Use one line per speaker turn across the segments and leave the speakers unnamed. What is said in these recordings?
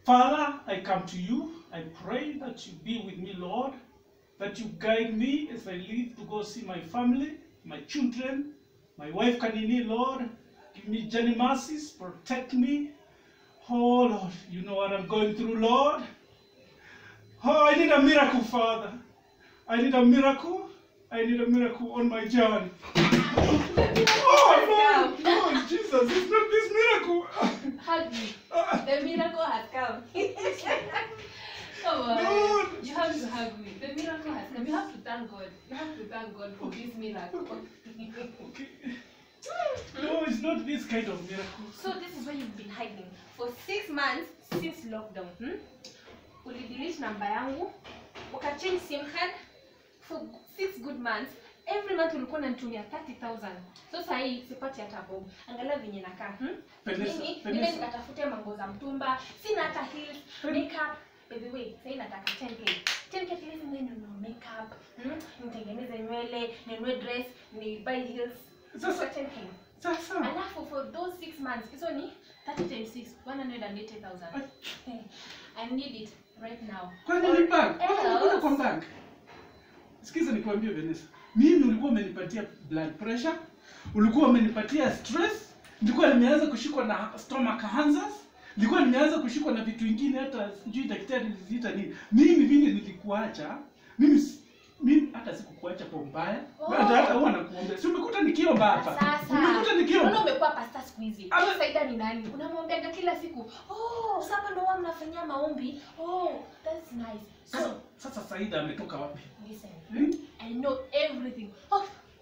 Father, I come to you. I pray that you be with me, Lord, that you guide me as I leave to go see my family, my children, my wife Kanini, Lord. Give me journey mercies, protect me. Oh, Lord, you know what I'm going through, Lord. Oh, I need a miracle, Father. I need a miracle. I need a miracle on my journey. Oh, Lord, Lord, Jesus, it's not this miracle.
Hug me.
Ah,
The miracle has come. Come on.
Lord.
You have to hug me. The miracle has come. You have to thank God. You have to thank God for this miracle.
Okay. No, it's not this kind of miracle.
so this is where you've been hiding for six months since lockdown. Hmm? Ulidelete namba yangu, ukachange sim card for six good months. Every month ulikuwa unanitumia 30000 so saa hii sipati hata bob angalia venye nakaa hmm?
Vanessa,
mimi
Vanessa.
nime nikatafute mango za mtumba sina hata heels makeup by the way sasa nataka 10k 10k at least mimi ninunue makeup hmm? nitengeneze nywele ninunue dress ni buy heels
Sasa-
sasa 10k
Sasa.
alafu for those six months hizo ni 30 times 6 180000 Eh, i need it right now
Kwani
Or
ni bank? Kwani
else-
unakuja kwa bank? Sikiza nikwambie Vanessa. Mimi ulikuwa umenipatia blood pressure, ulikuwa umenipatia stress, nilikuwa nimeanza kushikwa na stomach cancers, nilikuwa nimeanza kushikwa na vitu vingine hata sijui daktari aliziita nini. Mimi vile nilikuacha, mimi si- mimi hata sikukuacha kwa mbaya.
Oh.
Hata hata huwa nakuombea. Si umekuta nikiomba hapa.
Sasa.
Umekuta
Mbona
nikiomba.
umekuwa pasta siku hizi?
Ama-
Hiyo Saida ni nani? Unamwambiaga kila siku. Oh, sasa ndo huwa mnafanyia maombi. Oh, that's nice.
Sasa
So,
sasa Saida ametoka wapi?
listen.
Hmm?
I know everything. Oh.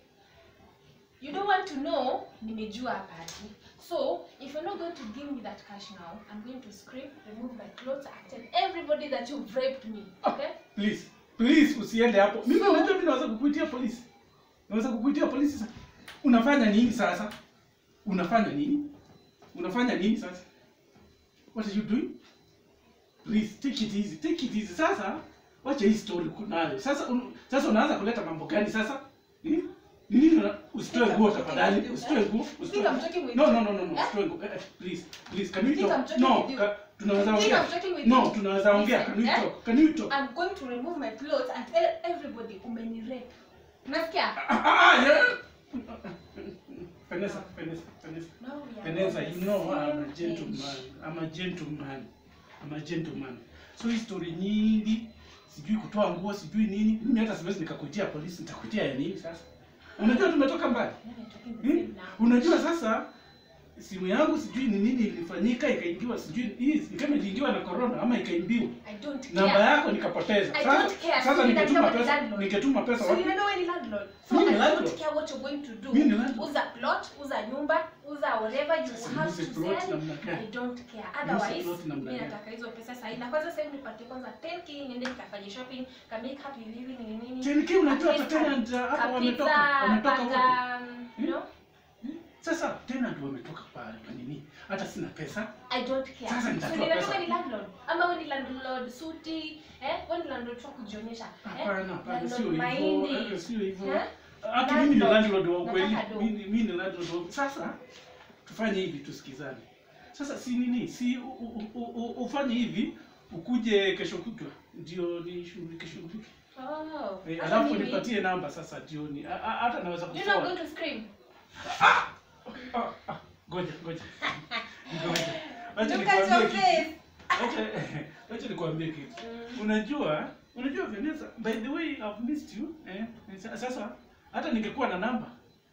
You don't want to know, nimejua hapa ati. So, if you're not going to give me that cash now, I'm going to scream, remove my clothes, and tell everybody that you've raped me. Okay?
Please, please usiende hapo. Mimi
So-
unajua mimi naweza kukuitia polisi. Naweza kukuitia polisi sasa. Unafanya nini sasa? Unafanya nini? Unafanya nini sasa? What are you doing? Please take it easy. Take it easy. Sasa wacha hii story kunayo. Sasa un, sasa unaanza kuleta mambo gani sasa? Hmm? Ni nini una- usitoe nguo tafadhali? Usitoe nguo. Usitoe.
Think I'm joking with
No,
you?
no, no, no, no.
Eh?
Usitoe nguo. Eh, eh, Please, please. Can we
Think I'm
talk?
joking
No,
with you?
ka, tunaweza
Think
ongea.
I'm joking with
No,
you?
tunaweza ongea. Can we
Listen, eh?
talk? Can we talk?
I'm going to remove my clothes and tell everybody umenirape. Unasikia?
Ah, ah, ah, yeah. Vanessa, Vanessa, Vanessa.
Now we are
Vanessa,
on the
you know I'm
same
a
page.
gentleman. I'm a gentleman. I'm a gentleman. So hii story nyingi, sijui kutoa nguo, sijui nini. Mimi hata siwezi nikakuitia polisi, nitakuitia ya nini sasa? Unajua tumetoka mbali.
Now we're talking the
Hmm?
same now.
Unajua sasa simu yangu sijui ni nini ilifanyika ikaingiwa sijui hii ni kama iliingiwa na corona ama ikaimbiwa.
I don't
Namba
care.
yako nikapoteza.
I
Sasa
don't care.
sasa
So
ningetuma
ninajua
pesa,
landlord.
ningetuma pesa
So
wapi?
you remember when you landlord? So
Mimi
I
ni
don't
landlord.
care what you're going to do.
Mimi ni landlord.
Uza plot, uza nyumba, uza whatever you
Sasa
have
niuze
to
plot
sell.
namna gani?
I don't care.
Niuze
Otherwise,
plot namna
mimi
gani?
nataka hizo pesa sahi. Na kwanza sasa hivi nipatie kwanza 10k niende nikafanye shopping, ka make up ni nini ni nini.
Tenki unajua hata
At least
tenant uh, hapa
ka
wametoka
pizza,
wametoka wote.
paka, you know?
Sasa tenant wametoka pale kwa nini? Hata sina pesa.
I don't care.
Sasa
So
nitatoa
ninajua
pesa.
wewe ni landlord. Ama wewe ni landlord suti, eh? Wewe ni landlord tu wa kujionyesha. Eh?
Hapana, hapana,
Landlord
sio hivyo.
mahindi.
eh, Sio hivyo.
Eh?
Hata mimi ni
Landlord.
landlord wa ukweli.
Nataka do.
Mimi mimi ni landlord wa Sasa tufanye hivi tusikizane. Sasa si nini? Si u- u- u- u- ufanye hivi ukuje kesho kutwa ndio nishughulike shughulike.
Oh.
Eh,
Hata
alafu
mimi-
nipatie namba sasa jioni. A- a- Hata naweza
You know I'm
kusoa.
going to scream.
Ah, ah, Ngoja, ngoja. Ngoja. Acha
Look at
nikwambie
your
kitu.
face.
Acha acha nikwambie kitu. Unajua, unajua Vanessa, by the way I've missed you. Eh? Sa- Sasa hata ningekuwa na namba.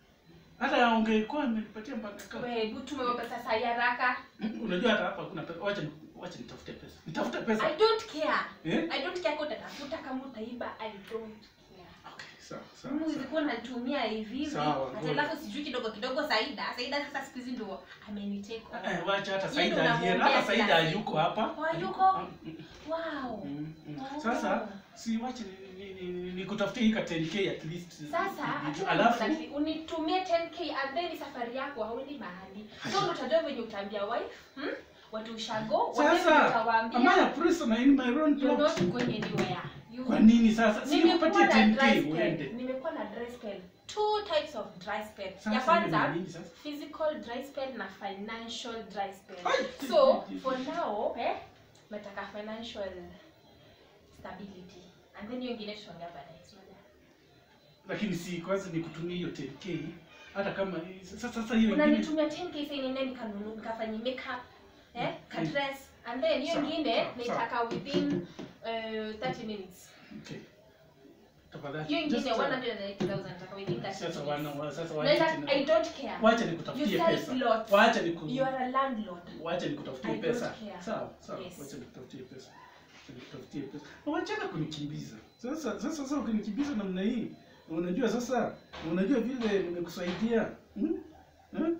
Hata ungekuwa umenipatia mpaka kama.
Wewe hebu tume pesa saa hii haraka.
Unajua hata hapa kuna pesa. Wacha ni- wacha nitafute pesa. Nitafute pesa.
I don't care.
Eh?
I don't care kwa utatafuta kama utaiba. I don't care.
Okay, sawa, sawa.
Mimi
sawa.
ulikuwa unatumia hivi hivi.
Sawa,
Hata
ngoja.
alafu sijui kidogo kidogo Saida. Saida sasa siku hizi ndio amenitake over.
Eh, wacha hata
Yeye
Saida
ndo
alienda.
unamwombea
Hata Saida
kila siku.
hayuko hapa.
Oh, hayuko?
Ah, mm,
Wow.
mm, mm.
Oh.
Sasa si wache ni- ni- ni- ni- nikutafutie hii ka 10k at least.
Sasa
Alafu
alafu unitumie 10k and then safari yako hauendi mahali. So ndo utajua venye utaambia wife, hmm? Watu ushago, wale
sasa
utawaambia
am I a prisoner in my own
you're
plot?
not going anywhere. You
Kwa nini sasa? Si
nimekuwa
nikupatie
na dry
10k
spell.
uende.
Nimekuwa na dry spell. Two types of dry spell.
Sasa
ya
hiyo
kwanza
ni nini sasa?
physical dry spell na financial dry spell.
Ai,
So
ai,
for now, eh, nataka financial stability and then hiyo ingine tutaongea baadaye Unajua?
lakini si kwanza nikutumie hiyo 10k hata kama sasa sasa hiyo ingine
unanitumia 10k sasa niende nikanunua nikafanye makeup eh ka
Mm.
dress and then hiyo
Sawa,
ingine
sawa,
nitaka within uh, 30 minutes
okay tafadhali
hiyo ingine
Just, uh,
180,000 nataka within 30
sasa
minutes
wana wa- sasa
Unaweza-
wacha
I
ni-
don't care
wacha
You
nikutafutie
sell
pesa
plots.
wacha niku
you are a landlord
wacha nikutafutie
I don't
pesa
care.
sawa sawa
Yes.
wacha nikutafutie pesa Wacha nikutafutie pesa Na wachana kunikimbiza sasa sasa sasa ukinikimbiza namna hii unajua sasa unajua vile nimekusaidia hmm? Hmm?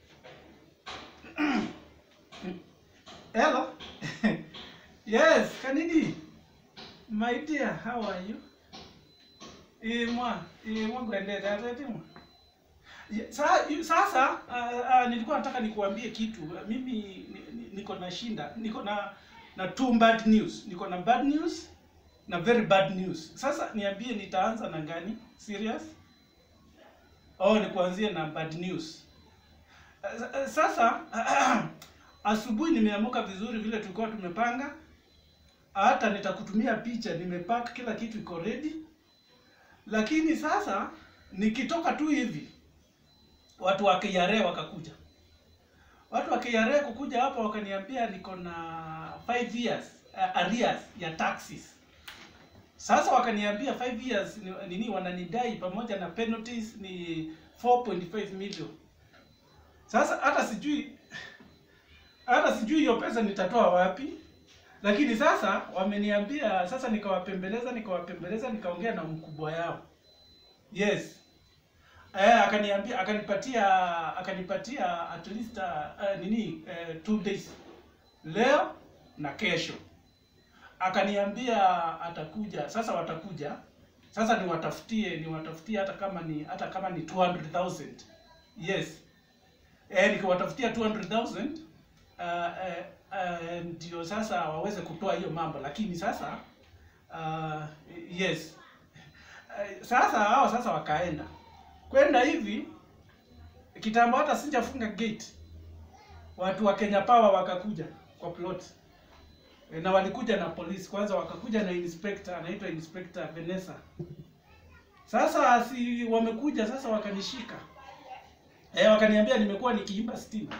hello yes kanidi my dear how are you imwa imwa gwendete atetimwa Ya, sa- yu- sasa uh, uh, nilikuwa nataka nikuambie kitu mimi ni- ni- niko na shinda niko na na two bad news niko na bad news na very bad news sasa niambie nitaanza na gani serious oh nikuanzie na bad news Uh, uh, sasa asubuhi nimeamuka vizuri vile tulikuwa tumepanga hata nitakutumia picha nimepack kila kitu iko ready lakini sasa nikitoka tu hivi watu wa KRA wakakuja. Watu wa KRA kukuja hapa wakaniambia niko na 5 years uh, arrears ya taxes. Sasa wakaniambia 5 years ni, nini wananidai pamoja na penalties ni 4.5 million. Sasa hata sijui hata sijui hiyo pesa nitatoa wapi. Lakini sasa wameniambia sasa nikawapembeleza nikawapembeleza nikaongea na mkubwa yao. Yes. Eh, akaniambia akanipatia akanipatia at least uh, nini uh, two days leo na kesho akaniambia atakuja sasa watakuja sasa niwatafutie niwatafutie hata kama ni hata kama ni 200,000 yes eh nikiwatafutia 200,000 uh, uh, uh, ndio sasa waweze kutoa hiyo mambo lakini sasa uh, yes uh, sasa hao sasa wakaenda kwenda hivi kitambo hata sijafunga gate watu wa Kenya Power wakakuja kwa plot e, na walikuja na polisi kwanza wakakuja na inspector anaitwa inspector Vanessa sasa si wamekuja sasa wakanishika eh wakaniambia nimekuwa nikiimba stima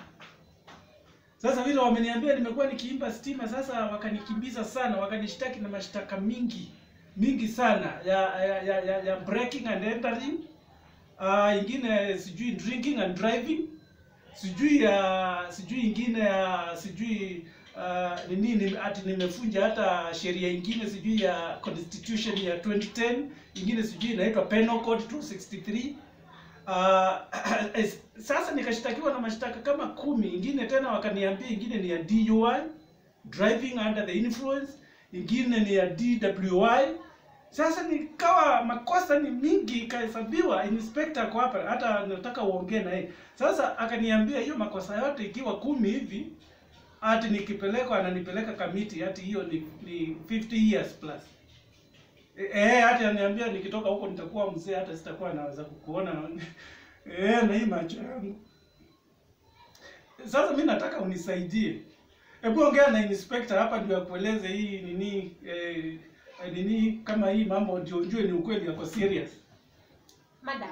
sasa vile wameniambia nimekuwa nikiimba stima sasa wakanikimbiza sana wakanishtaki na mashtaka mingi mingi sana ya ya, ya, ya, ya breaking and entering uh, ingine sijui drinking and driving sijui ya sijui ingine ya sijui uh, nini ni, ati nimefunja hata sheria ingine sijui ya constitution ya 2010 ingine sijui inaitwa penal code 263 uh, sasa nikashtakiwa na mashtaka kama kumi ingine tena wakaniambia ingine ni ya DUI driving under the influence ingine ni ya DWI sasa nikawa makosa ni mingi ikahesabiwa inspector ako hapa hata nataka uongee na yeye sasa akaniambia hiyo makosa yote ikiwa kumi hivi ati nikipelekwa ananipeleka kamiti ati hiyo ni, ni 50 years plus eh eh, hati ananiambia nikitoka huko nitakuwa mzee hata sitakuwa naweza kukuona eh na hii macho yangu sasa mi nataka unisaidie hebu ongea na inspector hapa ndio akueleze hii nini eh, eh, nini kama hii mambo ndio ujue ni ukweli yako serious
madam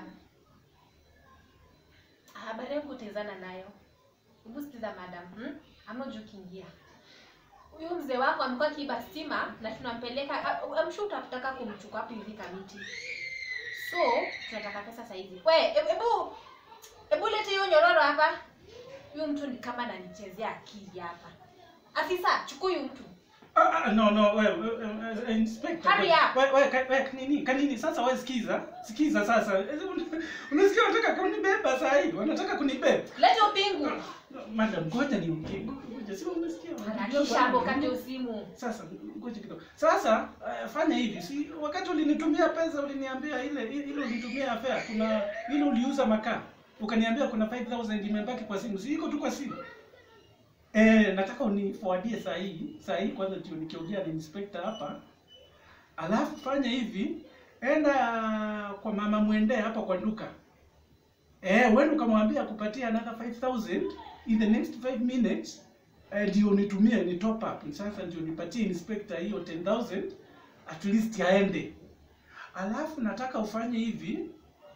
habari yangu utaezana nayo hebu sikiza madam hmm? I'm not joking here huyu mzee wako amekuwa kiiba stima na tunampeleka I'm sure utataka kumchukua hapo hivi kamiti so tunataka pesa saizi we hebu hebu lete hiyo nyororo hapa huyu mtu ni kama ananichezea akili hapa afisa chukua huyu mtu
Ah, ah, no no wewe we, we, inspector
Hurry
we-
up.
we, we, ka- we, kanini kanini sasa wewe sikiza sikiza sasa Eh, un- unasikia wanataka kunibeba saa hii wanataka kunibeba
lete upingu
madam ngoja ni ngoja sio umesikia
harakisha hapo kate usimu
sasa ngoja kidogo sasa uh, fanya hivi si wakati ulinitumia pesa uliniambia ile ile ulitumia affair kuna ile uliuza makaa ukaniambia kuna 5000 imebaki kwa simu si iko tu kwa simu eh nataka uniforwardie saa hii saa hii kwanza ndio nikiongea na inspector hapa alafu fanya hivi enda kwa mama mwende hapa kwa duka eh wewe ukamwambia kupatia another 5000 in the next 5 minutes eh, ndio nitumie ni top up sasa ndio nipatie inspector hiyo 10000 at least aende alafu nataka ufanye hivi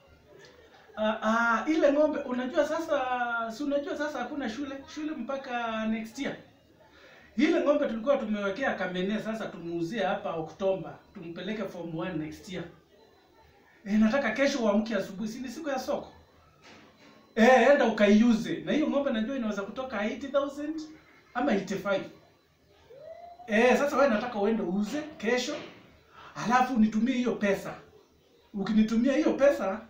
uh, uh, ile ng'ombe unajua sasa si unajua sasa hakuna shule shule mpaka next year ile ng'ombe tulikuwa tumewekea kamene sasa tumuuzie hapa Oktoba tumpeleke form 1 next year e, nataka kesho uamke asubuhi si ni siku ya soko Eh, enda ukaiuze. Na hiyo ng'ombe najua inaweza kutoka 80,000 ama 85. Eh, sasa wewe nataka uende uuze kesho. Alafu nitumie hiyo pesa. Ukinitumia hiyo pesa,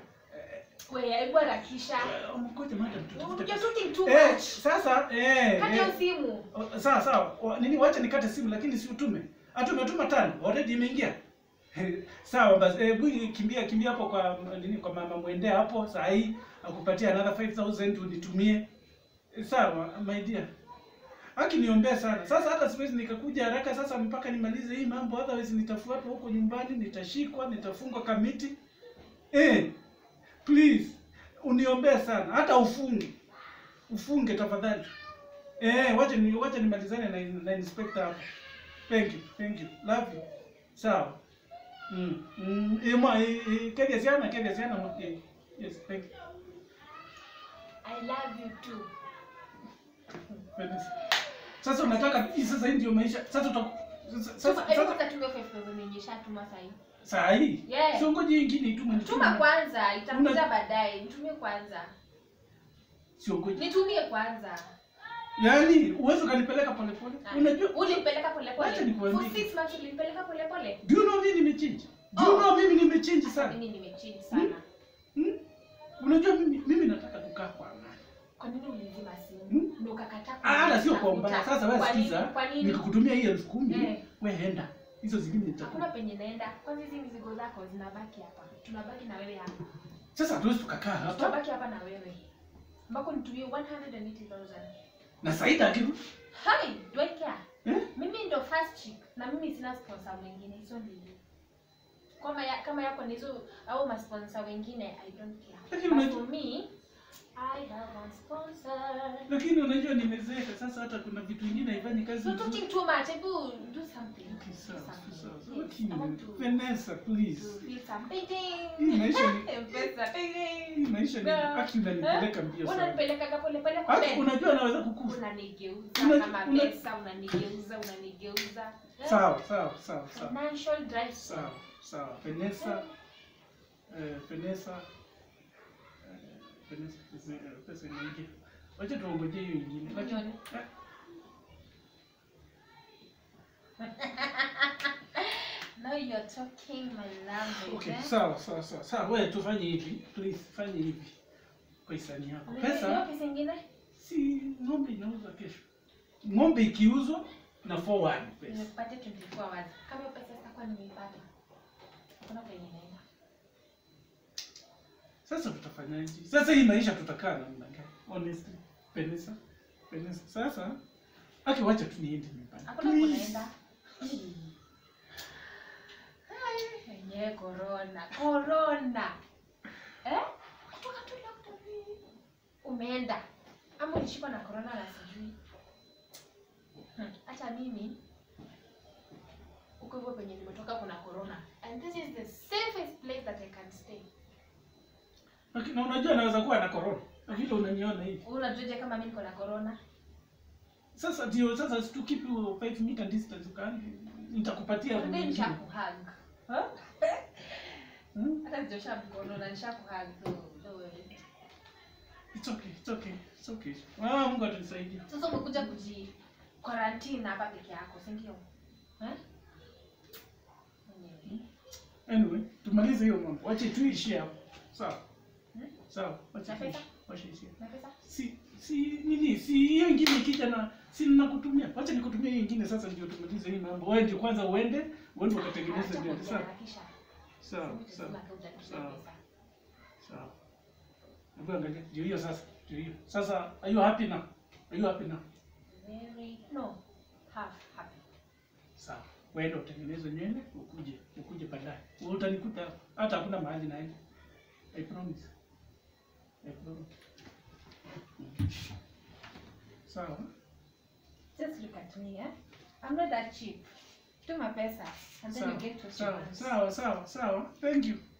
we hebu harakisha
eh, ngoja madam tutafute.
you're
pesa.
talking too
Eh,
much
sasa eh,
kati
eh
ya simu
o- sawa sawa. O, Nini wacha nikate simu lakini si utume. Hata umetuma tano, already imeingia. Sawa basi, eh, bui kimbia kimbia hapo kwa nini kwa mama mwende hapo saa hii akupatia another 5000 unitumie. Eh, Sawa my dear. Haki niombee sana. Sasa hata siwezi nikakuja haraka sasa mpaka nimalize hii mambo otherwise nitafuatwa huko nyumbani, nitashikwa, nitafungwa kamiti. Eh, please uniombee sana hata ufunge. Ufunge tafadhali. Eh, wacha ni wacha nimalizane na, na inspector hapo. Thank you, thank you. Love you. Sawa. Mm. Mm, eh, mwa eh, eh, kevya siana, kevya siana. mwa- eh, Yes, thank you.
i love you too
Goodness. Sasa unataka hii sasa hii ndio maisha. Sasa uta sasa
Tuma- hebu
sasa
kwanza tumia 5000 yenye shatuma sahi
saa hii.
Yeah.
Sio ngoja hii ingine itume nitume.
tuma kwanza itakuja
Una-
baadaye nitumie kwanza
Sio ngoja.
nitumie kwanza
Yaani uwezo kanipeleka pole pole.
Ah,
Unajua
ulimpeleka polepole
Wacha nikuambie.
for six months ulimpeleka polepole
do you know mimi nimechange? Do you
Oh.
know mimi nimechange sana?
mimi nimechange sana
Hmm? Unajua mimi mimi nataka kukaa kwa amani.
kwa nini ulizima simu
Hmm?
ndio ukakataa
Ah, hata sio kwa
kunitafuta?
mbaya. Sasa wewe
Kwa nini?
sikiza,
kwa nini
nikikutumia hii elfu kumi
Eh.
wewe enda. Hizo zingine
hakuna
nitakupa.
penye naenda kwanza hizi mizigo zako zinabaki hapa tunabaki na wewe hapa
Sasa hatuwezi tukakaa hapa.
tunabaki hapa na wewe ambako nitumie 180000
Na Saida akiru.
hai do I care
Eh?
mimi ndo first chick na mimi sina sponsor mwingine hizo ndio kama ya, kama yako ni hizo au masponsor wengine i don't care
Lakini
But
unajua-
for me i have one sponsor
Lakini unajua nimezeeka sasa hata kuna vitu vingine haifanyi kazi.
You're
vizuri.
talking too much. Hebu do something.
Okay,
Do
sawa,
something.
sawa, sawa.
Yes,
Lakini
I want to,
Vanessa,
to
please.
feel something.
Hii maisha ni
M-Pesa,
hii
ting.
maisha ni
Yeah.
haki unanipeleka mbio sana.
Unanipelekaga pole pole kwa
Haki
mbele.
unajua naweza kukufa.
Unanigeuza
Una-
kama
una-
pesa, unanigeuza, unanigeuza. Eh?
Sawa, sawa, sawa, sawa.
Financial drive.
Sawa, sawa. Vanessa, eh, Vanessa, eh, Vanessa, pesa- eh, pesa inaingia. Wacha tuongoje hiyo ingine. Lakini
Nione.
eh,
Now you're talking my language.
okay,
eh?
sawa, sawa, sawa. Sawa, wewe tufanye hivi. Please, fanye hivi. Kwa hisani yako.
Unanielewa
Pesa
pesa ingine?
si ng'ombe inauzwa kesho. Ng'ombe ikiuzwa na forward pesa.
Nimekupatia 24 hours. Kama hiyo pesa sitakuwa nimeipata. Hakuna penye naenda.
Sasa tutafanyaje? Sasa hii maisha tutakaa namna gani? Honestly, Vanessa, Vanessa. Sasa aki wacha tu niende nyumbani.
Hakuna
Please.
kunaenda. Hai, Yenyewe corona. Corona. Eh? Kutoka tu lockdown. Umeenda. Ama ulishikwa na corona na sijui. Hmm, Hata mimi huko hivyo penye nimetoka kuna corona. And this is the safest place that I can stay.
Okay, na unajua naweza kuwa na corona. Na vile unaniona hivi.
Wewe unajuaje kama mimi niko na corona?
Sasa ndio sasa si tu keep you 5 meter distance ukani nitakupatia
Ndio
mwingine.
nishakuhug. Huh?
Hmm?
Hata sijosha mkono na nishakuhug. So, don't worry.
It's okay, it's okay. It's okay. Ah, Mungu atanisaidia.
Sasa umekuja kuji quarantine hapa peke yako, si ndio? Eh? Mwenyewe.
Anyway, tumalize hiyo mambo. Wacha tuishie hapo. Sawa.
Hmm?
Sawa. Wacha
Na pesa?
tuishie. Wacha ishie.
Na pesa?
si si nini si hiyo ingine ikija na si ninakutumia wacha nikutumia hiyo ingine sasa ndio tumalize hii mambo wewe ndio kwanza uende uende ukatengeneze
Acha
nywele sawa
kuharakisha.
sawa
Mimi
sawa
lazima kauja
Sawa.
pesa.
sawa hebu angalia ndio hiyo sasa ndio hiyo sasa are you happy now are you happy now
Very no half happy.
sawa wewe utengeneze nywele ukuje ukuje baadaye wewe utanikuta hapa. hata hakuna mahali naenda i promise i promise sawa
just look at me eh? i'm not that cheap tuma pesa and then you
Sawa,
get what you
sawa,
want
sawa, sawa, sawa. Thank you.